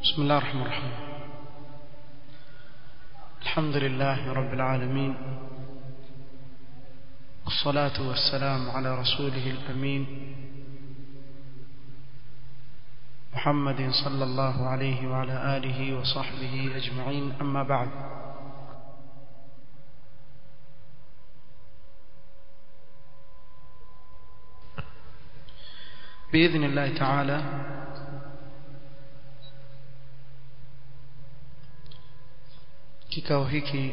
بسم الله الرحمن الرحيم الحمد لله رب العالمين والصلاة والسلام على رسوله الأمين محمد صلى الله عليه وعلى آله وصحبه أجمعين أما بعد بإذن الله تعالى kikao hiki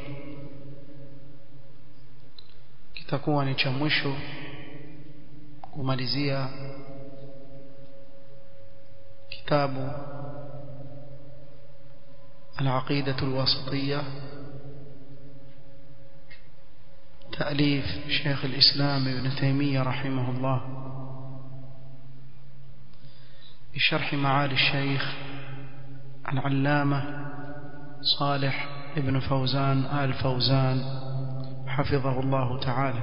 kitakuwa ni cha mwisho kumalizia kitabu العقيدة الواسطية تأليف شيخ الإسلام ابن تيمية رحمه الله بشرح معالي الشيخ العلامة صالح ابن فوزان آل فوزان حفظه الله تعالى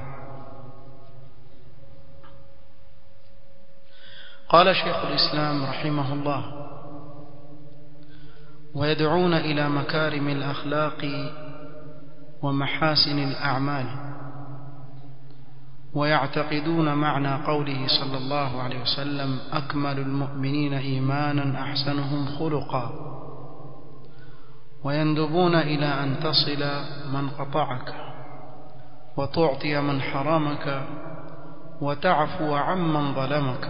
قال شيخ الإسلام رحمه الله ويدعون إلى مكارم الأخلاق ومحاسن الأعمال ويعتقدون معنى قوله صلى الله عليه وسلم أكمل المؤمنين إيمانا أحسنهم خلقا ويندبون إلى أن تصل من قطعك وتعطي من حرمك وتعفو عمن ظلمك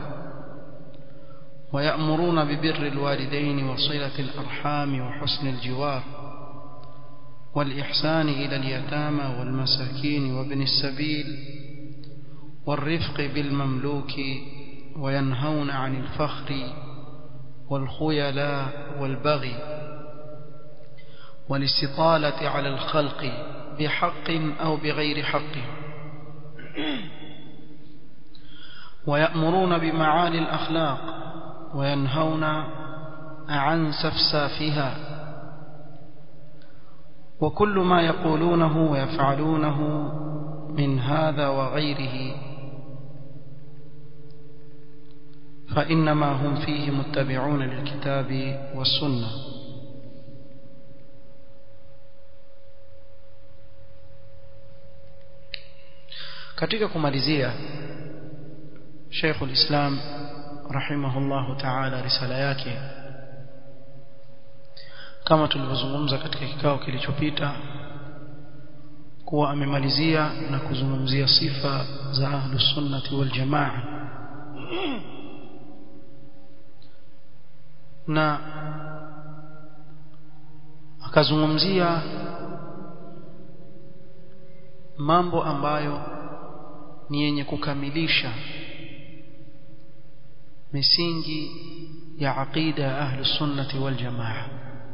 ويأمرون ببر الوالدين وصلة الأرحام وحسن الجوار والإحسان إلى اليتامى والمساكين وابن السبيل والرفق بالمملوك وينهون عن الفخر والخيلاء والبغي والاستطالة على الخلق بحق أو بغير حق ويأمرون بمعالي الأخلاق وينهون عن سفسافها وكل ما يقولونه ويفعلونه من هذا وغيره فإنما هم فيه متبعون للكتاب والسنة katika kumalizia Sheikh ulislam rahimahullahu ta'ala risala yake kama tulivyozungumza katika kikao kilichopita kuwa amemalizia na kuzungumzia sifa za ahlus sunnati wal jamaa na akazungumzia mambo ambayo ni yenye kukamilisha misingi ya aqida ya ahli sunnati wal jamaa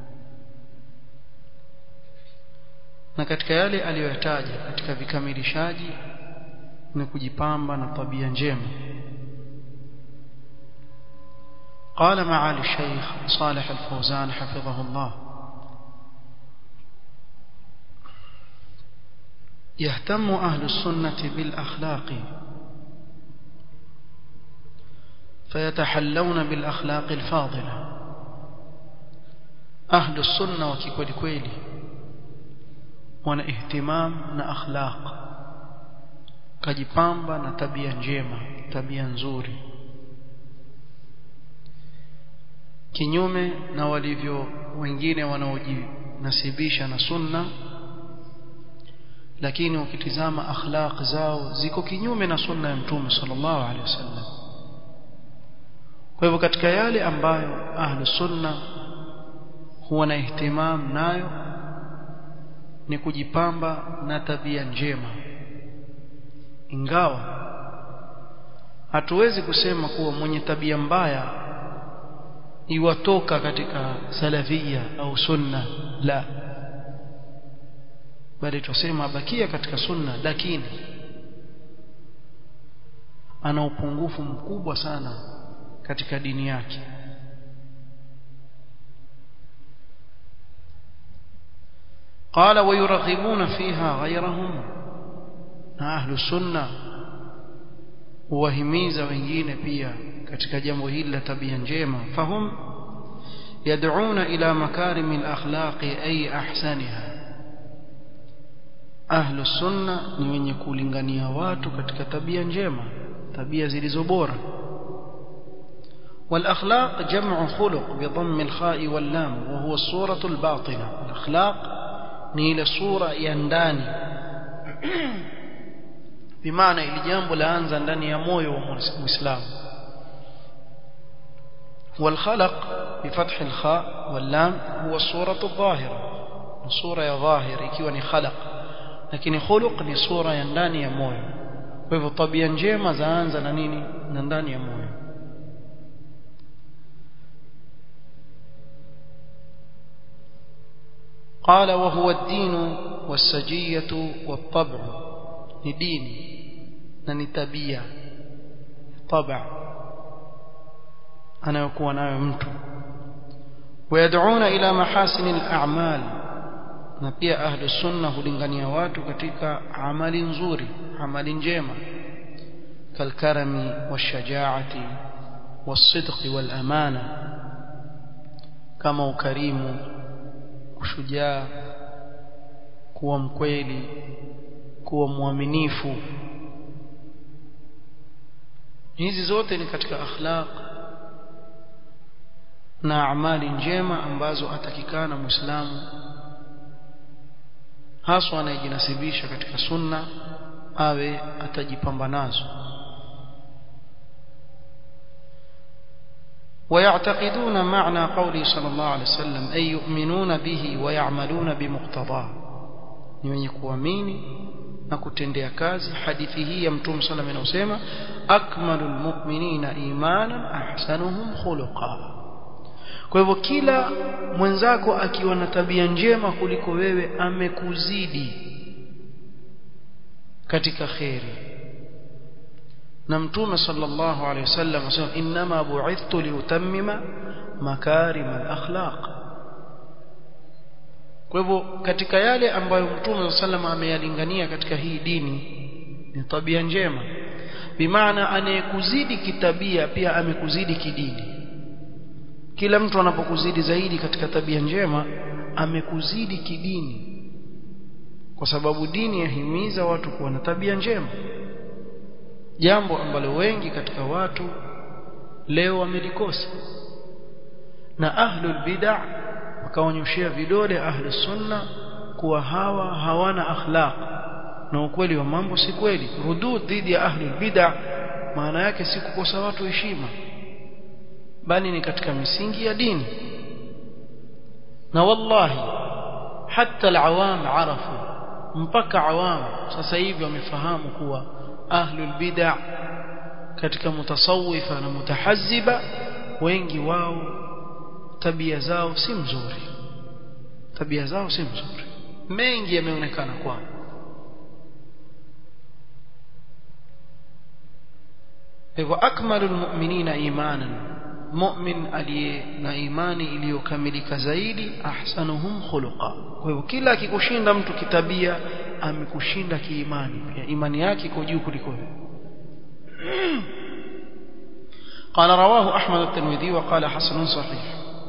na katika yale aliyoyataja katika vikamilishaji ni kujipamba na tabia njema قال معالي الشيخ صالح الفوزان حفظه الله يهتم أهل السنة بالأخلاق فيتحلون بالأخلاق الفاضلة أهل السنة وكيكولي كويلي wana ihtimam na akhlaq kajipamba na tabia njema tabia nzuri kinyume na walivyo wengine wanaojinasibisha na sunna lakini ukitizama akhlaq zao ziko kinyume na sunna ya mtume sallallahu alaihi wasallam kwa hivyo katika yale ambayo ahlu sunna huwa na ihtimam nayo ni kujipamba na tabia njema ingawa hatuwezi kusema kuwa mwenye tabia mbaya iwatoka katika salafia au sunna la bali tusema abakia katika sunna lakini ana upungufu mkubwa sana katika dini yake قال ويرغبون فيها غيرهم أهل السنة huwahimiza wengine pia katika jambo hili la tabia njema fahum يدعون إلى مكارم الأخلاق أي أحسنها أهل السنة ni wenye kulingania watu katika tabia njema tabia zilizo bora والأخلاق جمع خلق بضم الخاء واللام وهو الصورة الباطنة الأخلاق نيل الصورة ينداني بمعنى ili jambo laanza ndani ya moyo wa muislamu والخلق بفتح الخاء واللام هو الصورة الظاهرة الصورة يا ظاهر ikiwa ni khalaq lakini khuluq ni sura ya ndani ya moyo kwa hivyo tabia njema zaanza na nini na ndani ya moyo قال وهو الدين والسجية والطبع دين نتبيا طبع أنا يكون أنا ممتو ويدعون إلى محاسن الأعمال na pia ahlu sunna hulingania watu katika amali nzuri amali njema kalkarami washajaati wasidqi walamana kama ukarimu ushujaa kuwa mkweli kuwa mwaminifu hizi zote ni katika akhlaq na amali njema ambazo atakikana muislamu haswa anayejinasibisha katika sunna awe atajipamba nazo ويعتقدون معنى قوله صلى الله عليه وسلم أي يؤمنون به ويعملون بمقتضاه ni wenye kuamini na kutendea kazi hadithi hii ya mtume صلى الله عليه وسلم akmalul mu'minina imanan ahsanuhum khuluqa kwa hivyo kila mwenzako akiwa na tabia njema kuliko wewe amekuzidi katika kheri na mtume sallallahu alaihi wasallam asema inma bu'ithtu liutammima makarim al-akhlaq kwa hivyo katika yale ambayo mtume sallam ameyalingania katika hii dini ni tabia njema bimaana anayekuzidi kitabia pia amekuzidi kidini kila mtu anapokuzidi zaidi katika tabia njema amekuzidi kidini kwa sababu dini yahimiza watu kuwa na tabia njema jambo ambalo wengi katika watu leo wamelikosa na ahlul bid'ah wakaonyoshea vidole ahli sunna kuwa hawa hawana akhlaq na ukweli wa mambo si kweli rudud dhidi ya ahli bid'ah maana yake si kukosa watu heshima bali ni katika misingi ya dini na wallahi hata alawam arafu mpaka awam sasa hivi wamefahamu kuwa ahlul bid'ah katika mutasawifa na mutahazziba wengi wao tabia zao si mzuri tabia zao si mzuri mengi yameonekana kwao hivyo akmalul mu'minina imanan mu'min aliye na imani iliyokamilika zaidi ahsanuhum khuluqa kwa hivyo kila akikushinda mtu kitabia amekushinda kiimani pia imani yake iko juu kuliko wewe قال رواه أحمد الترمذي وقال حسن صحيح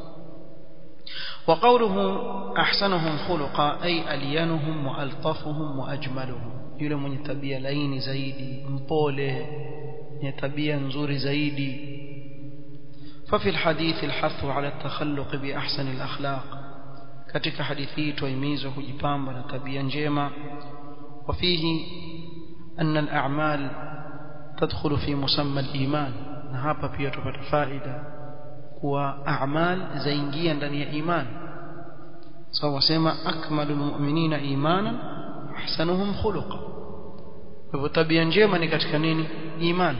وقوله أحسنهم خلقا أي ألينهم وألطفهم وأجملهم yule mwenye tabia laini zaidi mpole mwenye tabia nzuri zaidi ففي الحديث الحث على التخلق بأحسن الأخلاق katika hadithi hii tuhimizwa kujipamba na tabia njema وفيه أن الأعمال تدخل في مسمى الإيمان na hapa pia tupata faida kuwa a'mal zaingia ndani ya iman sawa wasema akmalul mu'minina imanan ahsanuhum khuluqa kwa hivyo tabia njema ni katika nini iman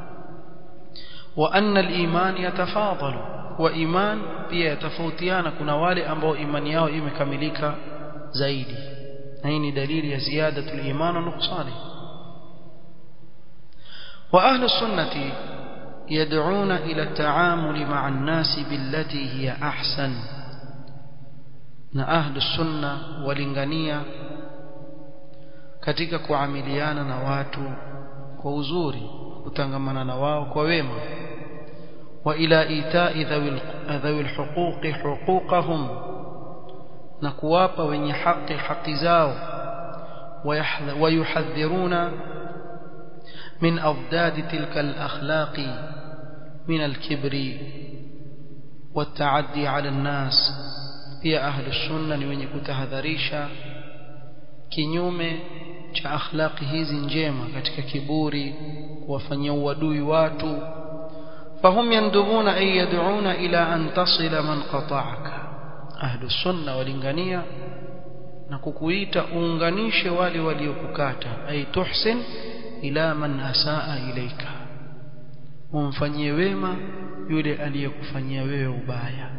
wa anna al-iman yatafadalu wa iman pia yatafautiana kuna wale ambao imani yao imekamilika zaidi na hii ni dalili ya ziyadatul iman na nuqsani wa ahli sunnati يدعون إلى التعامل مع الناس بالتي هي أحسن na ahlu sunna walingania katika kuamiliana na watu kwa uzuri kutangamana na wao kwa wema وإلى إيتاء ذوي ذوي الحقوق حقوقهم نكواب وين حق حق زاو ويحذرون من أضداد تلك الأخلاق من الكبر والتعدي على الناس pia ahlu sunna ni wenye kutahadharisha kinyume cha akhlaqi hizi njema katika kiburi kuwafanyia uadui watu fahum yandubuna ay yad'una ila an tasila man qata'aka ahlu sunna walingania na kukuita uunganishe wale waliokukata ay tuhsin ila man asaa ilaika umfanyie wema yule aliyekufanyia wewe ubaya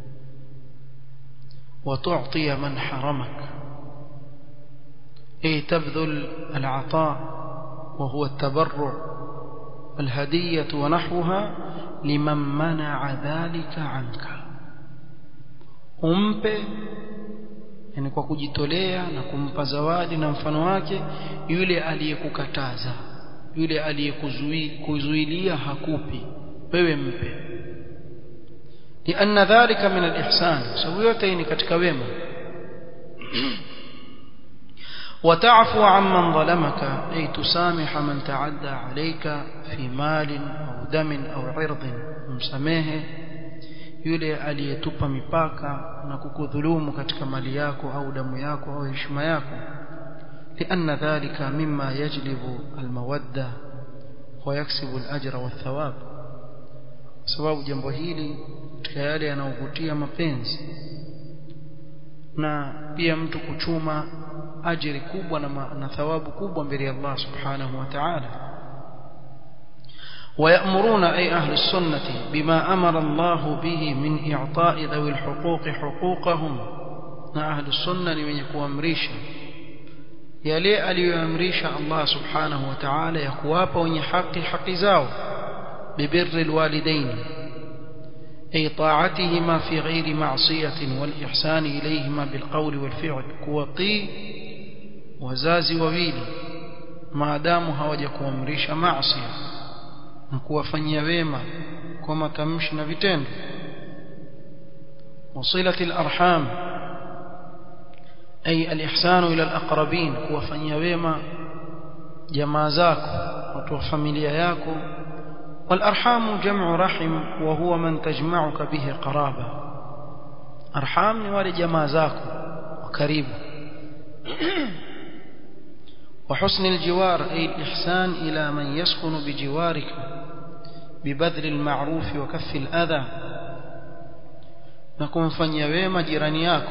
وتعطي من حرمك أي تبذل العطاء وهو التبرع الهدية ونحوها لمن منع ذلك عنك umpe yani kwa kujitolea na kumpa zawadi na mfano wake yule aliyekukataza yule aliyekuzuilia hakupi wewe mpe لأن ذلك من الإحسان سويتين كتك ويما وتعفو عمن ظلمك أي تسامح من تعدى عليك في مال أو دم أو عرض مسميه yule aliyetupa mipaka na kukudhulumu katika mali yako au damu yako au heshima yako لأن ذلك مما يجلب المودة ويكسب الأجر والثواب sababu jambo hili katika yale yanayovutia mapenzi na pia mtu kuchuma ajiri kubwa na, na thawabu kubwa mbele ya Allah subhanahu wa ta'ala ويأمرون أي أهل السنة بما أمر الله به من إعطاء ذوي الحقوق حقوقهم أهل السنة من يكوامريشا يلي أليامريشا الله سبحانه وتعالى يكواب وني حق حق زاو ببر الوالدين أي طاعتهما في غير معصية والإحسان إليهما بالقول والفعل كوطي وزازي وويلي ما داموا هوجكوامريشا معصية na kuwafanyia wema kwa matamshi na vitendo wasilati alarham ay alihsan ila alaqrabin kuwafanyia wema jamaa zako watu wa familia yako والارحام جمع رحم وهو من تجمعك به قرابه ارحام ni wale jamaa zako wa karibu وحسن الجوار أي الإحسان إلى من يسكن بجوارك ببذل المعروف وكف الأذى na kumfanyia wema jirani yako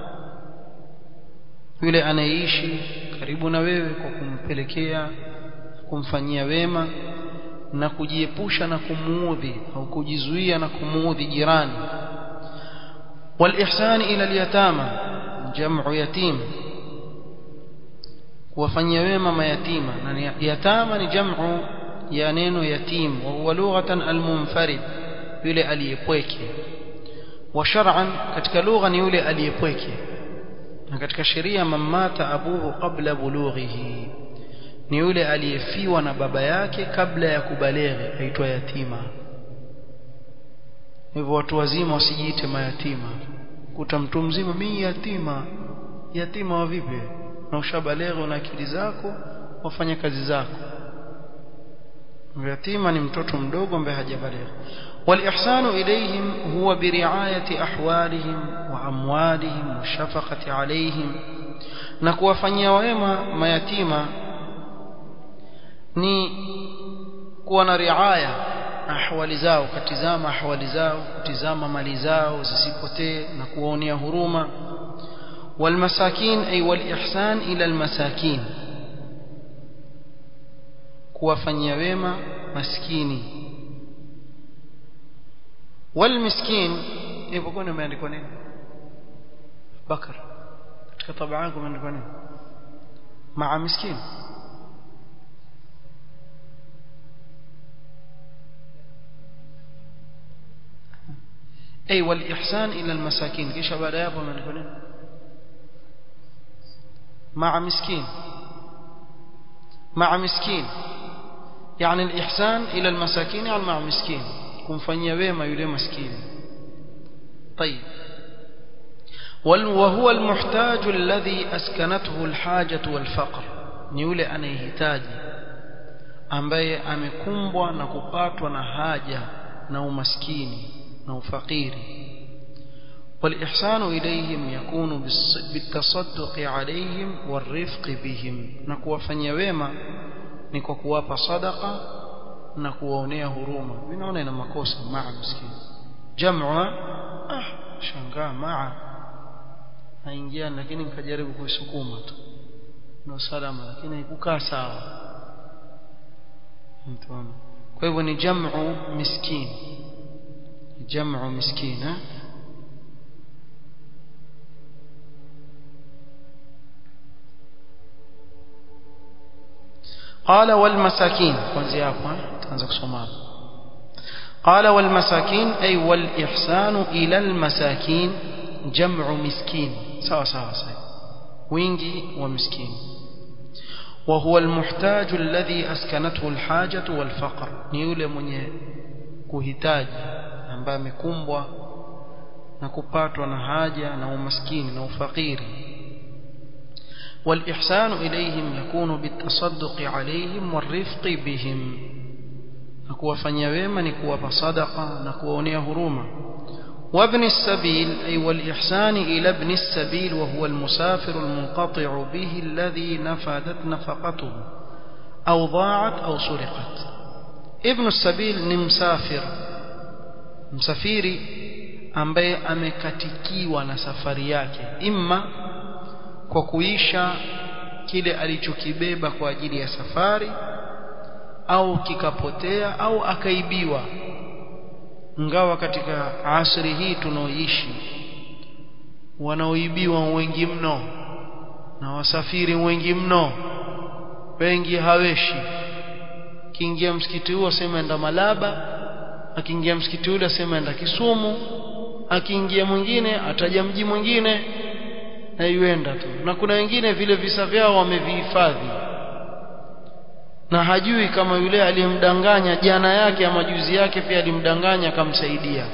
yule anayeishi karibu na wewe kwa kumpelekea kumfanyia wema na kujiepusha na kumuudhi au kujizuia na kumuudhi jirani والإحسان إلى اليتامى جمع يتيم kuwafanyia wema mayatima na yatama ni jamu ya neno yatim wa huwa lughatan almunfarid yule aliyepweke wa shar'an katika lugha ni yule aliyepweke na katika sheria mamata abuhu qabla bulughihi ni yule aliyefiwa na baba yake kabla ya kubaleghe aitwa yatima hivyo watu wazima wasijiite mayatima kuta mtu mzima mimi yatima yatima wa vipi na ushabaleghe na akili zako wafanya kazi zako yatima ni mtoto mdogo ambaye hajabaleghe والإحسان إليهم هو برعاية أحوالهم وأموالهم والشفقة عليهم نكوفنيا وema mayatima ni kuwa na riaya ahwali zao kutizama ahwali zao kutizama mali zao zisipotee na kuwaonea huruma والمساكين أي والإحسان إلى المساكين kuwafanyia wema maskini والمسكين ipokuwa imeandikwa nini bakar katika tabaa yako imeandikwa nini maa miskin أي والإحسان إلى المساكين كيش بعد يابو من يقولين مع مسكين مع مسكين يعني الإحسان إلى المساكين يعني مع مسكين kumfanyia wema yule maskini طيب وهو المحتاج الذي أسكنته الحاجة والفقر ni yule anayehitaji ambaye amekumbwa na kupatwa na haja na umaskini na ufakiri والإحسان إليهم يكون بالتصدق عليهم والرفق بهم نكوفanyia wema ni kwa kuwapa sadaqa na kuwaonea huruma vinaona ina makosa maa miskini jam'a ah shangaa maa haingia lakini nikajaribu kuisukuma tu ndio salama lakini haikukaa sawa mtuona kwa hivyo ni jam'u miskin jam'u miskin eh قال والمساكين kuanzia hapo tuanza kusoma hapo قال والمساكين أي والإحسان إلى المساكين جمع مسكين سوا سوا سوا wingi ومسكين وهو المحتاج الذي أسكنته الحاجة والفقر ni yule mwenye kuhitaji ambaye amekumbwa na kupatwa na haja na umaskini na ufakiri والإحسان إليهم يكون بالتصدق عليهم والرفق بهم نكوفنيا wema ni kuwapa sadaqa na kuwaonea huruma وابن السبيل أي والإحسان إلى ابن السبيل وهو المسافر المنقطع به الذي نفدت نفقته أو ضاعت أو سرقت ابن السبيل ni msafir msafiri ambaye amekatikiwa na safari yake imma kwa kuisha kile alichokibeba kwa ajili ya safari au kikapotea au akaibiwa ingawa katika asri hii tunaoishi wanaoibiwa wengi mno na wasafiri wengi mno wengi haweshi akiingia msikiti huo asema enda Malaba akiingia msikiti ule asema enda Kisumu akiingia mwingine ataja mji mwingine na yuenda tu na kuna wengine vile visa vyao wamevihifadhi na hajui kama yule aliyemdanganya jana yake ama juzi yake pia alimdanganya akamsaidia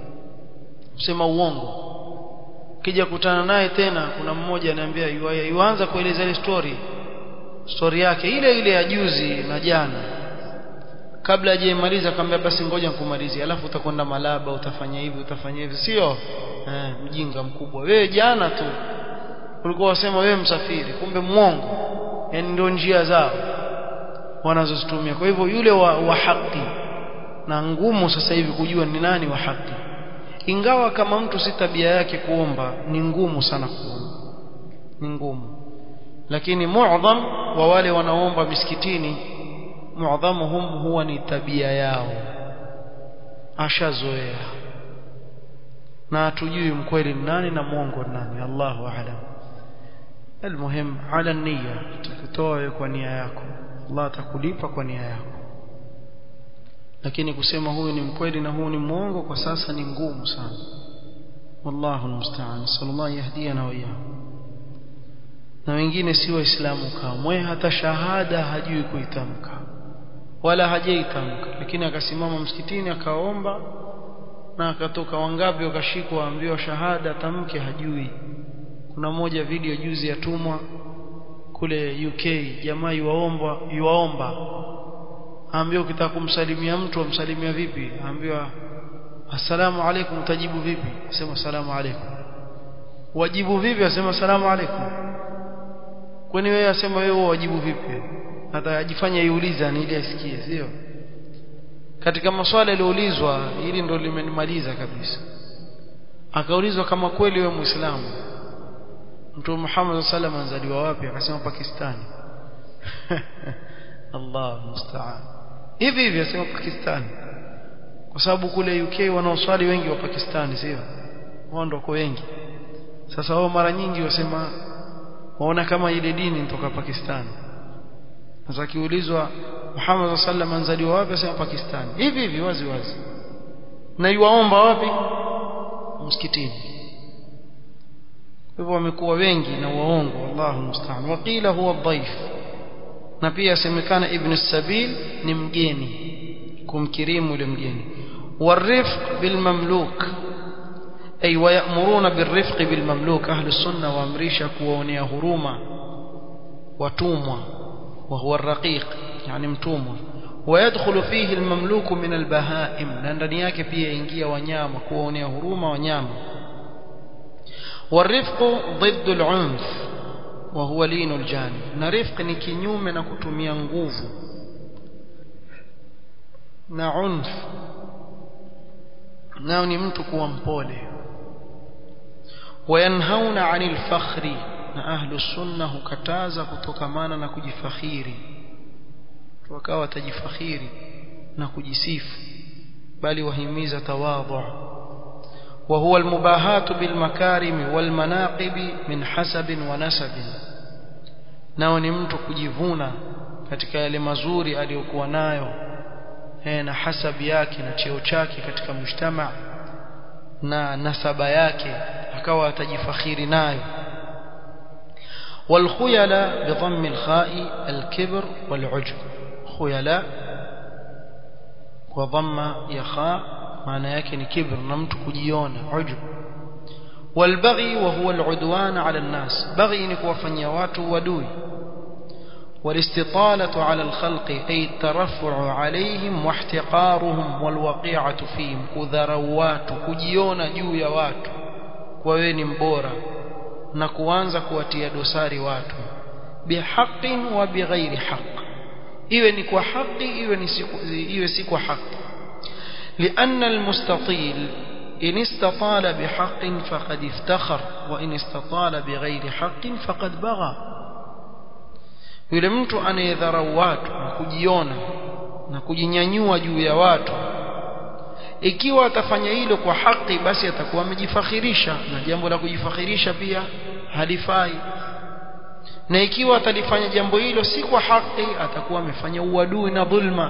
sema uongo kija kutana naye tena kuna mmoja ananiambia yuanza kueleza ile story story yake ile ile ya juzi na jana kabla hajaimaliza akamwambia basi ngoja nikumalizie alafu utakwenda Malaba utafanya hivi utafanya hivi sio eh, mjinga mkubwa wewe jana tu ulikuwa wasema wewe msafiri kumbe mwongo yani ndio njia zao wanazozitumia kwa hivyo yule wa, wa haki na ngumu sasa hivi kujua ni nani wa haki ingawa kama mtu si tabia yake kuomba ni ngumu sana kuomba ni ngumu lakini muadham wa wale wanaomba misikitini muadhamuhum huwa ni tabia yao ashazoea na hatujui mkweli ni nani na mwongo ni nani Allahu a'lam المهم على النية tukutoe kwa nia yako Allah atakulipa kwa nia yako lakini kusema huyu ni mkweli na huyu ni mwongo kwa sasa ni ngumu sana wallahu almusta'an sallallahu yahdina wa iyyakum na wengine si waislamu kamwe hata shahada hajui kuitamka wala hajaitamka lakini akasimama msikitini akaomba na akatoka wangapi wakashikwa ambiwa shahada tamke hajui kuna moja video juzi yatumwa kule UK jamaa yuwaomba yuwaomba aambiwa ukitaka kumsalimia mtu amsalimia vipi aambiwa assalamu alaikum utajibu vipi asema assalamu alaikum wajibu vipi asema assalamu alaikum kwani wewe asema wewe wajibu vipi hata ajifanya iuliza ni ili asikie sio katika maswali yaliyoulizwa hili ndo limenimaliza kabisa akaulizwa kama kweli wewe muislamu Mtume Muhammad sallallahu alaihi wasallam wapi akasema Pakistani Allah musta'an hivi hivi asema Pakistani kwa sababu kule UK wanaoswali wengi wa Pakistani sio wao ndio wengi sasa wao mara nyingi wasema waona kama ile dini kutoka Pakistani sasa kiulizwa Muhammad sallallahu alaihi wasallam wapi asema Pakistani hivi hivi wazi wazi na yuwaomba wapi msikitini hivyo wamekuwa wengi na waongo wallahu musta'an waqila huwa dhaif na pia semekana ibn sabil ni mgeni kumkirimu yule mgeni والرفق بالمملوك أي ويأمرون بالرفق بالمملوك أهل السنة وأمريشا كوونيا هروما وتوموا وهو الرقيق يعني متوموا ويدخل فيه المملوك من البهائم ndani yake pia ingia wanyama kuonea huruma wanyama والرفق ضد العنف وهو لين الجانب na rifq ni kinyume na kutumia nguvu na unf nao ni mtu kuwa mpole wayanhauna anil fakhri na ahlu sunna hukataza kutokamana na kujifakhiri wakawa watajifakhiri na kujisifu bali wahimiza tawadhu وهو المباهاة بالمكارم والمناقب من حسب ونسب nao ni mtu kujivuna katika yale mazuri aliyokuwa nayo na hasabi yake na cheo chake katika mujtama na nasaba yake akawa atajifakhiri nayo والخيلاء بضم الخاء الكبر والعجب خيلاء وضم يخاء معنى yake ni kibr na mtu kujiona ujub والبغي وهو العدوان على الناس بغي ni kuwafanyia watu wadui والاستطالة على الخلق أي الترفع عليهم واحتقارهم والوقيعة فيهم كذروات كجيونا juu ya watu kwa wewe ni mbora na kuanza kuwatia dosari watu bihaqin wa bighairi haqq iwe ni kwa haki iwe ni iwe si kwa haki لأن المستطيل إن استطال بحق فقد افتخر وإن استطال بغير حق فقد بغى yule mtu anayedharau watu na kujiona na kujinyanyua juu ya watu ikiwa atafanya hilo kwa haki basi atakuwa amejifakhirisha na jambo la kujifakhirisha pia halifai na ikiwa atalifanya jambo hilo si kwa haki atakuwa amefanya uadui na dhulma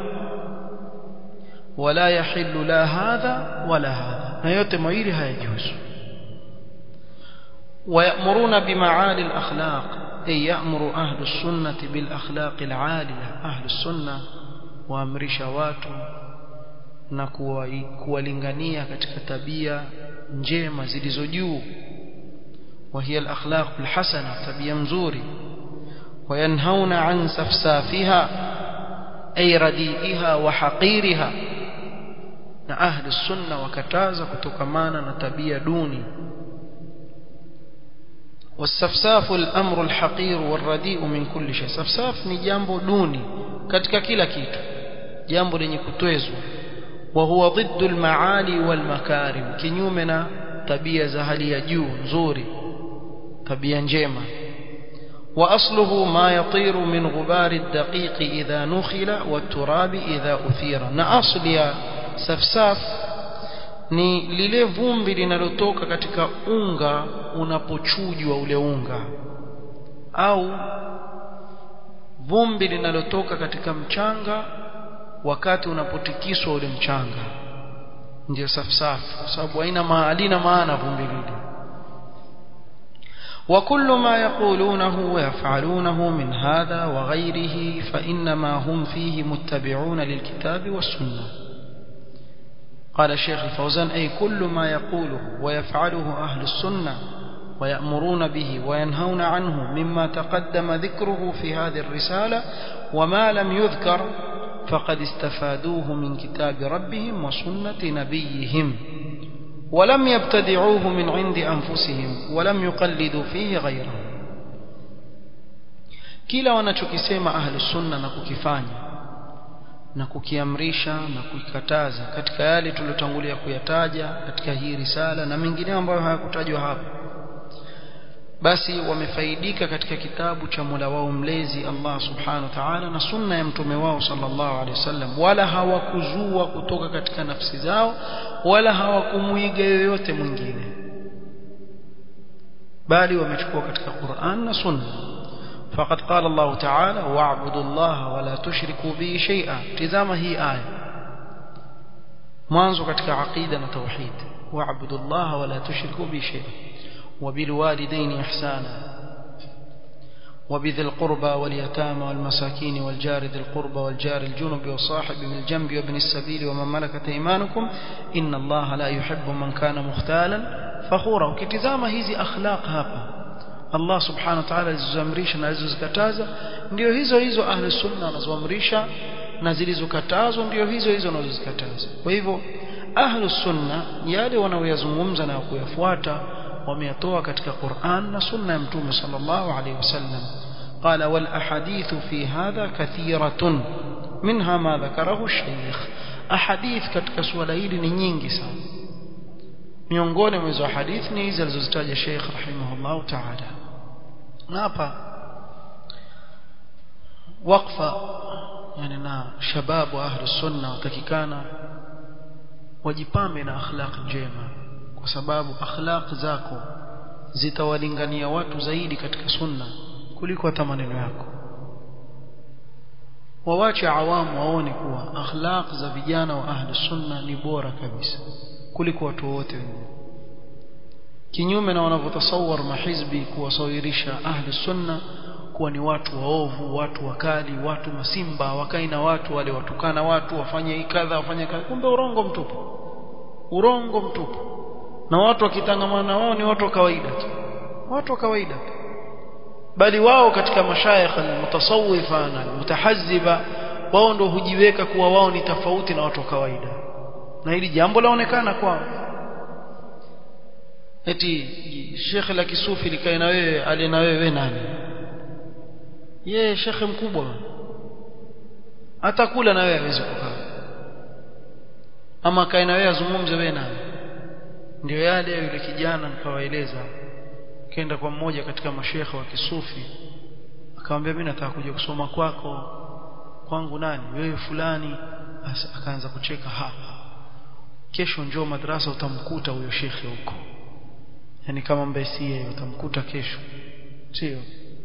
wala yahillu la hadha wala hadha na yote mawili hayajuzu ويأمرون بمعالي الأخلاق أي يأمر أهل السنة بالأخلاق العالية أهل السنة وأمرش watu na kuwalingania katika tabia njema zilizo juu وهي الأخلاق الحسنة tabia mzuri وينهون عن سفسافها أي رديئها وحقيرها na ahli sunna wakataza kutokamana na tabia duni والسفساف الأمر الحقير والرديء من كل شيء سفساف ni jambo duni katika kila kitu jambo lenye kutwezwa وهو ضد المعالي والمكارم kinyume na tabia za hali ya juu nzuri tabia njema وأصله ما يطير من غبار الدقيق إذا نخل والتراب إذا أثير na asli ya safsaf ni lile vumbi linalotoka katika unga unapochujwa ule unga au vumbi linalotoka katika mchanga wakati unapotikiswa ule mchanga ndio safsaf kwa sababu haina halina maana vumbi lile وكل ما يقولونه ويفعلونه من هذا وغيره فإنما هم فيه متبعون للكتاب والسنة قال الشيخ الفوزان أي كل ما يقوله ويفعله أهل السنة ويأمرون به وينهون عنه مما تقدم ذكره في هذه الرسالة وما لم يذكر فقد استفادوه من كتاب ربهم وسنة نبيهم ولم يبتدعوه من عند أنفسهم ولم يقلدوا فيه غيره kila wanachokisema ahlu sunna na kukifanya na kukiamrisha na kukikataza katika yale tuliyotangulia kuyataja katika hii risala na mengineo ambayo hayakutajwa hapa basi wamefaidika katika kitabu cha Mola wao mlezi Allah subhanahu wa ta'ala na sunna ya mtume wao sallallahu alaihi wasallam wala hawakuzua kutoka katika nafsi zao wala hawakumuiga yoyote mwingine bali wamechukua katika Qur'an na sunna فقد قال الله تعالى واعبدوا الله ولا تشركوا به شيئا تزama hii aya mwanzo katika aqida na tauhid واعبدوا الله ولا تشركوا به شيئا وبالوالدين إحسانا وبذي القربى واليتامى والمساكين والجار ذي القربى والجار الجنب والصاحب بالجنب وابن السبيل ومن ملكت ايمانكم ان الله لا يحب من كان مختالا فخورا ukitizama hizi akhlaq hapa Allah subhanahu wa ta'ala alizozamrisha na alizozikataza ndio hizo hizo ahli sunna wanazoamrisha na zilizokatazwa ndio hizo hizo wanazozikataza kwa hivyo ahli sunna yale wanaoyazungumza na kuyafuata wameyatoa katika Qur'an na sunna ya mtume sallallahu alayhi wasallam قال والاحاديث في هذا كثيرة منها ما ذكره الشيخ احاديث katika suala hili ni nyingi sana miongoni mwa hizo hadithi ni hizi alizozitaja Sheikh rahimahullah ta'ala na hapa waqfa yani na shababu ahli sunna watakikana wajipambe na akhlaq njema kwa sababu akhlaq zako zitawalingania watu zaidi katika sunna kuliko hata maneno yako wawache awamu waone kuwa akhlaq za vijana wa ahli sunna ni bora kabisa kuliko watu wote wengine kinyume na wanavyotasawar mahizbi kuwasawirisha ahli sunna kuwa ni watu waovu watu wakali watu masimba wakai na watu wale watukana watu wafanye kadha wafanye kadha kumbe urongo mtupu urongo mtupu na watu wakitangamana wao ni watu wa kawaida tu watu wa kawaida tu bali wao katika mashayikh almutasawwifa na almutahazziba wao ndio hujiweka kuwa wao ni tofauti na watu wa kawaida na hili jambo laonekana kwao eti shekhe la kisufi likae na wewe ali na wewe nani yeye shekhe mkubwa hata kula na wewe hawezi kukaa ama kae na wewe azungumze wewe nani ndio yale yule kijana nikawaeleza kenda kwa mmoja katika mashekhe wa kisufi akamwambia mimi nataka kuja kusoma kwako kwangu nani wewe fulani akaanza kucheka hapa kesho njoo madrasa utamkuta huyo shekhe huko yani kama mbesie utamkuta kesho sio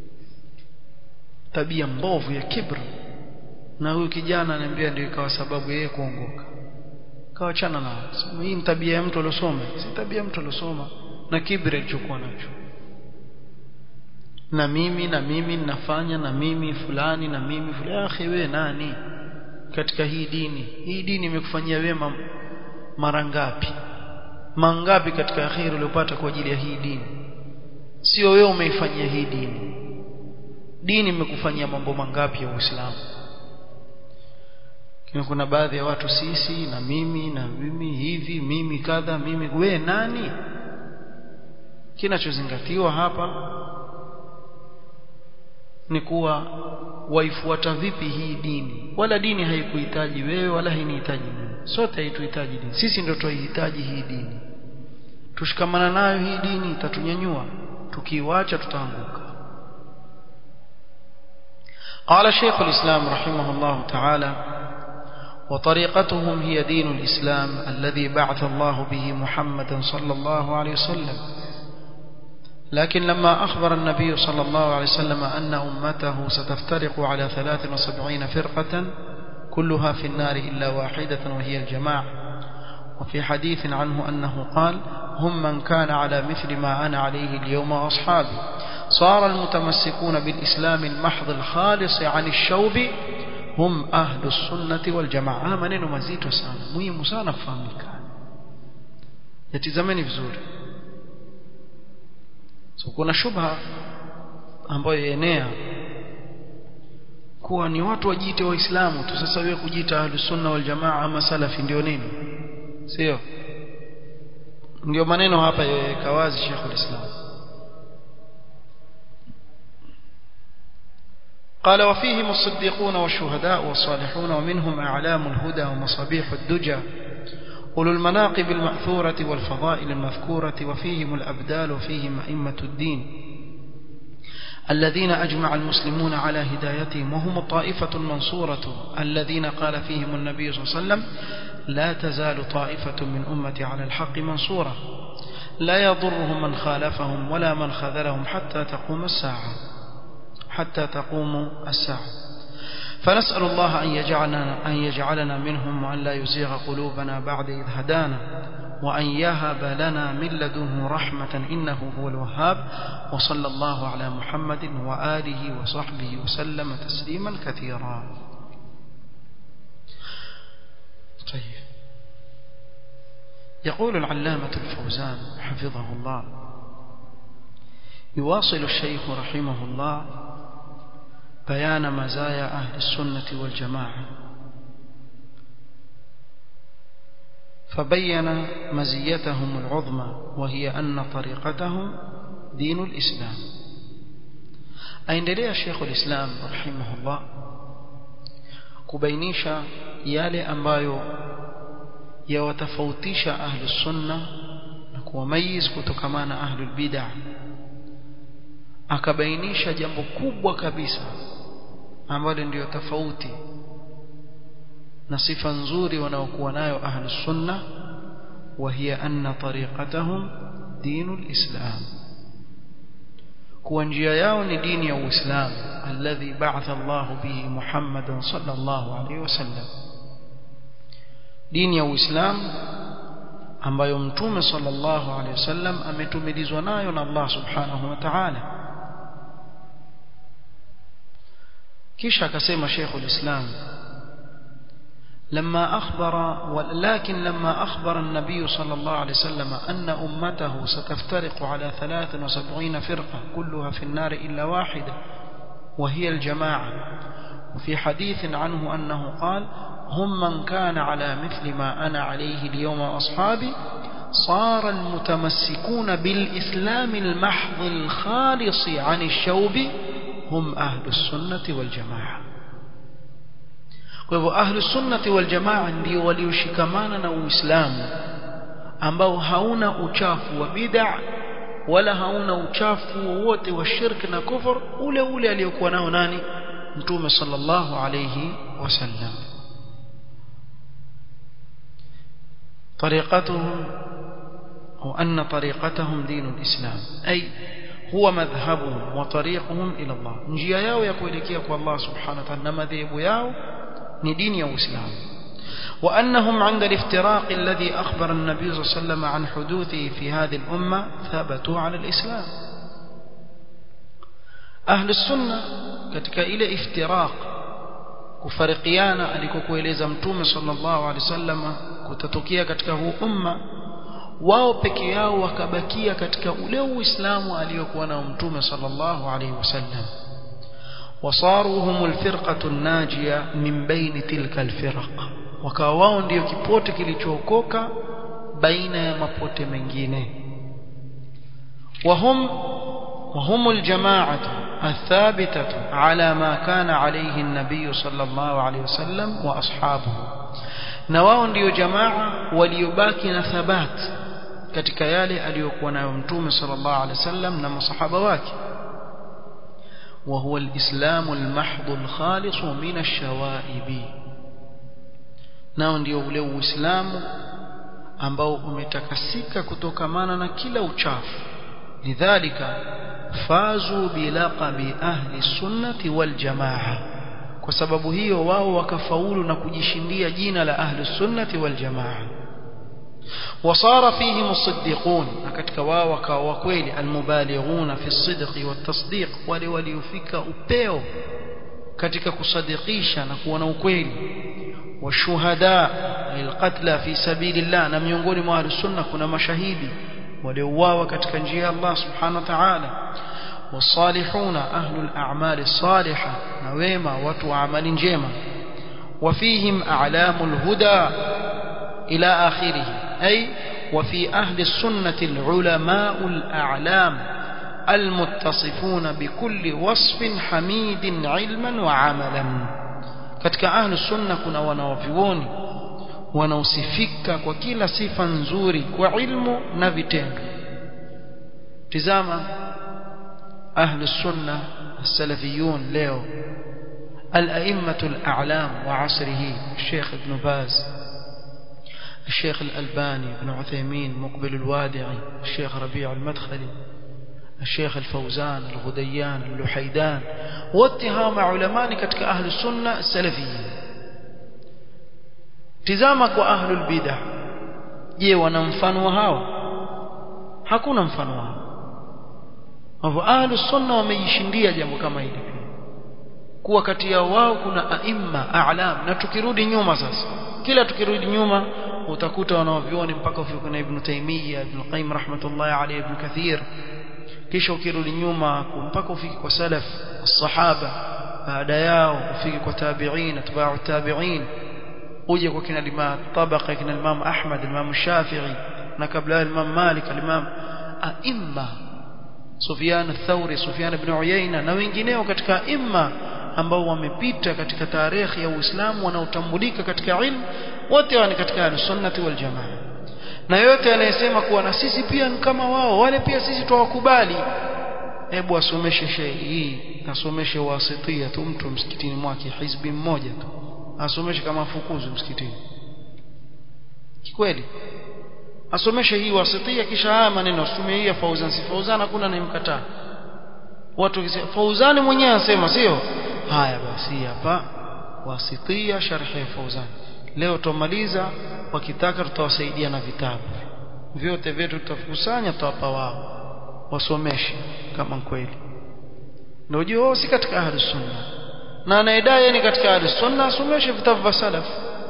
tabia mbovu ya kibra na huyu kijana ananiambia ndio ikawa sababu yeye kuongoka kawachana nao sema hii ni tabia ya mtu aliyosoma si tabia ya mtu aliyosoma na kibri alichokuwa nacho na mimi na mimi ninafanya na mimi fulani na mimi fulani akhi wewe nani katika hii dini hii dini imekufanyia wema mara ngapi mangapi katika akhiri uliopata kwa ajili ya hii dini sio wewe umeifanyia hii dini dini imekufanyia mambo mangapi ya Uislamu kina kuna baadhi ya watu sisi na mimi na mimi hivi mimi kadha mimi we nani kinachozingatiwa hapa ni kuwa waifuata vipi hii dini wala dini haikuhitaji wewe wala hainihitaji mimi sote haituhitaji dini sisi ndio tuihitaji hii dini tushikamana nayo hii dini itatunyanyua tukiiacha tutaanguka قال شيخ الإسلام رحمه الله تعالى وطريقتهم هي دين الإسلام الذي بعث الله به محمدا صلى الله عليه وسلم لكن لما أخبر النبي صلى الله عليه وسلم أن أمته ستفترق على 73 فرقة كلها في النار إلا واحدة وهي الجماعة وفي حديث عنه أنه قال هم من كان على مثل ما أنا عليه اليوم وأصحابي صار المتمسكون بالإسلام المحض الخالص عن الشوب هم أهل السنة والجماعة منين مزيد وسانا مهم سانا فهمك يتزمني vizuri so kuna shubha ambayo enea kuwa ni watu wajiite waislamu tu sasa wewe kujiita ahlus sunna wal jamaa ama salafi ndio nini sio ndio maneno hapa yaweka wazi Sheikh ulislam قال وفيهم الصديقون والشهداء والصالحون ومنهم أعلام الهدى ومصابيح الدجى أولو المناقب المأثورة والفضائل المذكورة وفيهم الأبدال وفيهم أئمة الدين الذين أجمع المسلمون على هدايتهم وهم الطائفة المنصورة الذين قال فيهم النبي صلى الله عليه وسلم لا تزال طائفة من أمتي على الحق منصورة لا يضرهم من خالفهم ولا من خذلهم حتى تقوم الساعة حتى تقوم الساعة فنسأل الله أن يجعلنا, أن يجعلنا منهم وأن لا يزيغ قلوبنا بعد إذ هدانا وأن يهب لنا من لدنه رحمة إنه هو الوهاب وصلى الله على محمد وآله وصحبه وسلم تسليما كثيرا طيب يقول العلامة الفوزان حفظه الله يواصل الشيخ رحمه الله بيان مزايا أهل السنة والجماعة فبين مزيتهم العظمى وهي أن طريقتهم دين الإسلام aendelea Sheikh ulislam rahimahullah kubainisha yale ambayo yawatofautisha ahlus sunna na kuwamayiz kutokamana ahlul bid'ah akabainisha jambo kubwa kabisa ambalo ndiyo tofauti na sifa nzuri wanaokuwa nayo ahlus sunna وهي أن طريقتهم دين الإسلام kuwa njia yao ni dini ya Uislamu alladhi ba'atha Allah bihi Muhammadan sallallahu alayhi wasallam dini ya Uislamu ambayo mtume sallallahu alayhi wasallam ametumilizwa nayo na Allah subhanahu wa ta'ala kisha akasema Sheikh ulislam لما أخبر ولكن لما أخبر النبي صلى الله عليه وسلم أن أمته ستفترق على 73 فرقة كلها في النار إلا واحدة وهي الجماعة وفي حديث عنه أنه قال هم من كان على مثل ما أنا عليه اليوم أصحابي صار المتمسكون بالإسلام المحض الخالص عن الشوب هم أهل السنة والجماعة kwa hivyo ahlu sunnati wal jamaa ndio walioshikamana na uislamu ambao hauna uchafu wa bid'a wala hauna uchafu wowote wa shirk na kufur ule ule aliyokuwa nao nani mtume sallallahu alayhi wasallam طريقتهم أو أن طريقتهم دين الإسلام أي هو مذهبهم وطريقهم إلى الله njia yao ya kuelekea kwa Allah subhanahu wa ta'ala na madhehebu yao ni dini ya Uislamu وأنهم عند الافتراق الذي أخبر النبي صلى الله عليه وسلم عن حدوثه في هذه الأمة ثبتوا على الإسلام أهل السنة katika ile iftiraq kufarikiana alikokueleza mtume sallallahu alaihi wasallam kutatokea katika huu umma wao peke yao wakabakia katika ule uislamu aliyokuwa nao mtume sallallahu alaihi wasallam وصاروا هم الفرقة الناجية من بين تلك الفرق wakawa wao ndio kipote kilichookoka baina ya mapote mengine وهم وهم الجماعة الثابتة على ما كان عليه النبي صلى الله عليه وسلم وأصحابه na wao ndio jamaa waliobaki na thabat katika yale aliyokuwa nayo mtume sallallahu alaihi wasallam na masahaba wake وهو الإسلام المحض الخالص من الشوائب nao ndio ule uislamu ambao umetakasika kutokamana na kila uchafu lidhalika fazu bilaqabi ahli sunnati wal jamaa kwa sababu hiyo wao wakafaulu na kujishindia jina la ahli sunnati wal jamaa وصار فيهم الصديقون katika wao wakawa kweli almubalighuna fi sidqi watasdiq wale waliofika upeo katika kusadikisha na kuwa na ukweli washuhada lilqatla fi sabilillah na miongoni mwa ahlus sunna kuna mashahidi waliouawa katika njia ya Allah subhanahu wa ta'ala والصالحون أهل الأعمال الصالحة نويما وتو عمل جيما وفيهم أعلام الهدى إلى آخره أي وفي أهل السنة العلماء الأعلام المتصفون بكل وصف حميد علما وعملا katika ahlu sunna kuna wanawavyuoni wanaosifika kwa kila sifa nzuri kwa ilmu na vitendo tizama ahlu sunna السلفيون leo الأئمة الأعلام وعصره الشيخ ابن باز الشيخ الألباني بن عثيمين مقبل الوادعي الشيخ ربيع المدخلي الشيخ الفوزان الغديان اللحيدان واتهام علماء كتك أهل السنة السلفيين تزامك وأهل البدع je wana mfano wa hawa hakuna mfano wao hivyo ahlu sunna wamejishindia jambo kama hili kuwa kati yao wao kuna aimma a'lam na tukirudi nyuma sasa kila tukirudi nyuma utakuta wanaovioni mpaka ufike na Ibn Taymiyyah Ibn Qayyim rahmatullahi alayhi Ibn Kathir kisha ukirudi nyuma mpaka ufike kwa salaf as-sahaba baada yao ufike kwa tabi'in atba'u tabi'in uje kwa kina Imam tabaqa kina Imam Ahmad Imam Shafi'i na kabla Imam Malik Imam aimma Sufyan ath-Thawri Sufyan ibn Uyayna na wengineo katika imma ambao wamepita katika tarehe ya Uislamu wanaotambulika katika ilmu wote wani katika sunnati wal jamaa na yote anayesema kuwa na sisi pia ni kama wao wale pia sisi tuwakubali hebu asomeshe shehe hii asomeshe wasitia tu mtu msikitini mwake hizbi mmoja tu asomeshe kama fukuzu msikitini kweli asomeshe hii wasitia kisha haya maneno asome hii ya Fauzan si Fauzan hakuna anayemkataa watu wakisema Fauzani mwenyewe anasema sio haya basi hapa wasitia sharhi ya Fauzan leo tumaliza wakitaka tutawasaidia na vitabu vyote vyetu tutakusanya tutawapa wao wasomeshe kama kweli ndio jua si katika ahli sunna na anayedai ni katika ahli sunna asomeshe vitabu vya salaf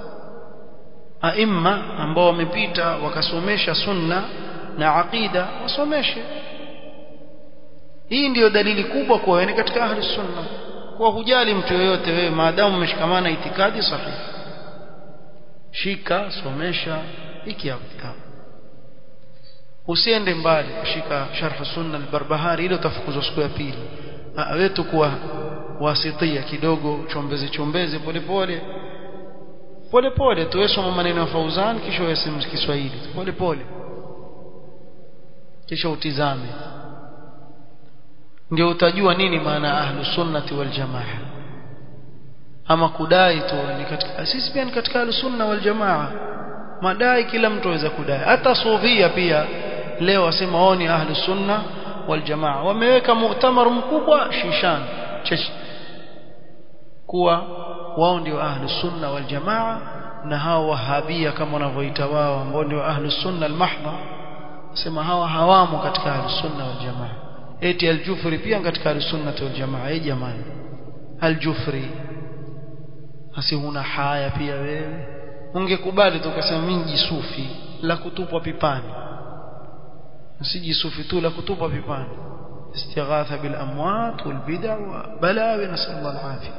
aimma ambao wamepita wakasomesha sunna na aqida wasomeshe hii ndiyo dalili kubwa kwa wewe katika ahli sunna kwa hujali mtu yoyote wewe maadamu umeshikamana itikadi sahihi shika somesha hiki hapo kitabu usiende mbali kushika sharh sunna al-barbahari ile utafukuzwa siku ya pili wetu kuwa wasitia kidogo chombeze chombeze polepole polepole tuwesoma maneno ya Fauzan kisha uyaseme Kiswahili polepole kisha utizame ndio utajua nini maana ahlu sunnati wal jamaa ama kudai tu ni katika sisi pia ni katika ahlu sunna wal jamaa madai kila mtu aweza kudai hata sufia pia leo wasema wao ni ahlu sunna wal jamaa wameweka mu'tamar mkubwa shishan cheche kuwa wao ndio ahlu sunna wal jamaa na hao wahabia kama wanavyoita wao ambao ndio ahlu sunna al mahdha sema hawa hawamo katika ahlu sunna wal jamaa eti al-Jufri pia katika al-Sunnah wal Jamaa eh jamani al-Jufri hasi huna haya pia wewe ungekubali tu ukasema mimi jisufi la kutupwa pipani si jisufi tu la kutupwa pipani istighatha bil amwat wal bid'a wa balawi nasallallahu al-afiyah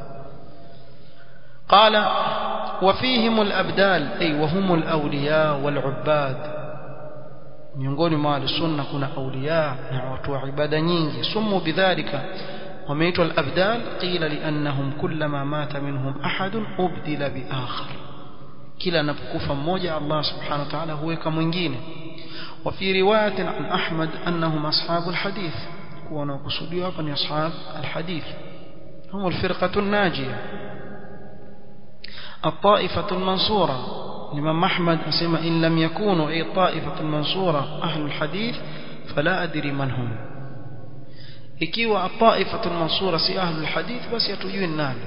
قال وفيهم الأبدال أي وهم الأولياء والعباد miongoni mwa sunna kuna auliya na watu wa ibada nyingi sumu bidhalika wameitwa al-abdal qila liannahum kullama mata minhum ahad ubdila bi akhar kila anapokufa mmoja Allah subhanahu wa ta'ala huweka mwingine wa fi riwayatin an ahmad annahum ashabul hadith kuwa wanakusudiwa hapa ni ashab al-hadith هم الفرقة الناجية الطائفة المنصورة الإمام أحمد أسمى إن لم يكونوا أي طائفة المنصورة أهل الحديث فلا أدري من هم ikiwa الطائفة المنصورة si أهل الحديث basi hatujui nani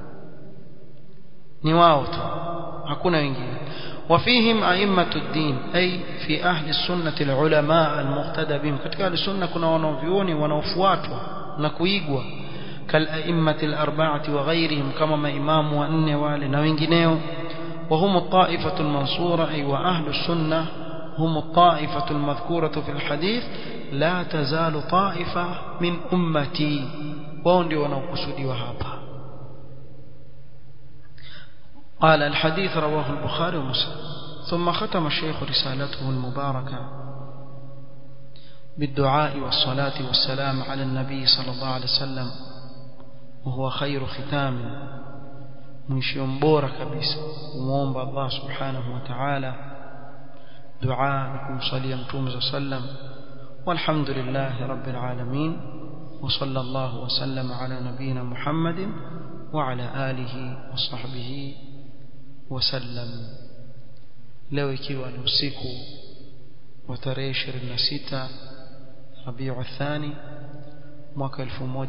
ni wao tu hakuna wengine وفيهم أئمة الدين أي في أهل السنة العلماء المقتدى بهم katika أهل السنة kuna wanavyuoni wanaofuatwa na kuigwa كالأئمة الأربعة وغيرهم كما ما إمام وأن wale na wengineo وهم الطائفة المنصورة أي وأهل السنة هم الطائفة المذكورة في الحديث لا تزال طائفة من أمتي وندي ونوكسدي وهابا قال الحديث رواه البخاري ومسلم ثم ختم الشيخ رسالته المباركة بالدعاء والصلاة والسلام على النبي صلى الله عليه وسلم وهو خير ختام mwisho mbora kabisa kumuomba Allah subhanahu wa ta'ala dua na kumsalia mtume sallam walhamdulillah rabbil alamin wa sallallahu wa sallama ala nabiyyina Muhammadin wa ala alihi wa sahbihi wa sallam leo ikiwa ni usiku wa tarehe 26 Rabiul Thani mwaka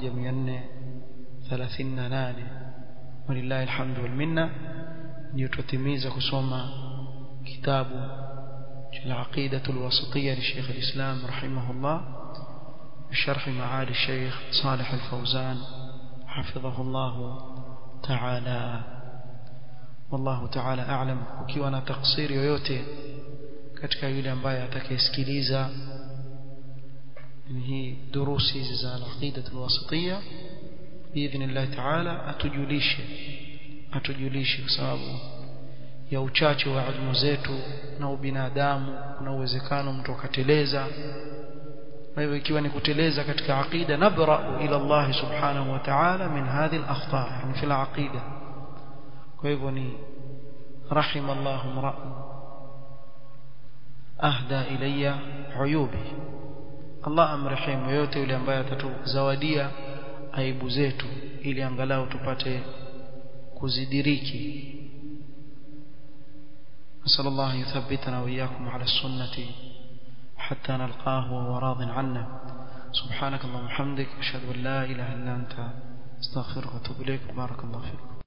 1438 walillahi alhamdu wal minna ndio tutimiza kusoma kitabu العقيدة الوسطية لشيخ الإسلام رحمه الله بشرح معالي الشيخ صالح الفوزان حفظه الله تعالى والله تعالى أعلم ukiwa na taksiri yoyote katika yule ambaye atakayesikiliza hii durusi hizi za al-aqida al-wasitiyya باذن الله تعالى atujulishe atujulishe kwa sababu ya uchache wa elimu zetu na ubinadamu kuna uwezekano mtu akateleza kwa hivyo ikiwa ni kuteleza katika aqida nabra ila Allah subhanahu wa ta'ala min hadhihi al-akhta' yani fi al-aqida kwa hivyo ni rahim Allah mra'an ahda ilayya uyubi Allah amrehemu yote yule ambaye atatuzawadia aibu zetu ili angalau tupate kuzidiriki نسأل الله يثبتنا وإياكم على السنة حتى نلقاه وهو راض عنا سبحانك اللهم وبحمدك أشهد أن لا إله إلا أنت استغفرك وأتوب إليك بارك الله فيكم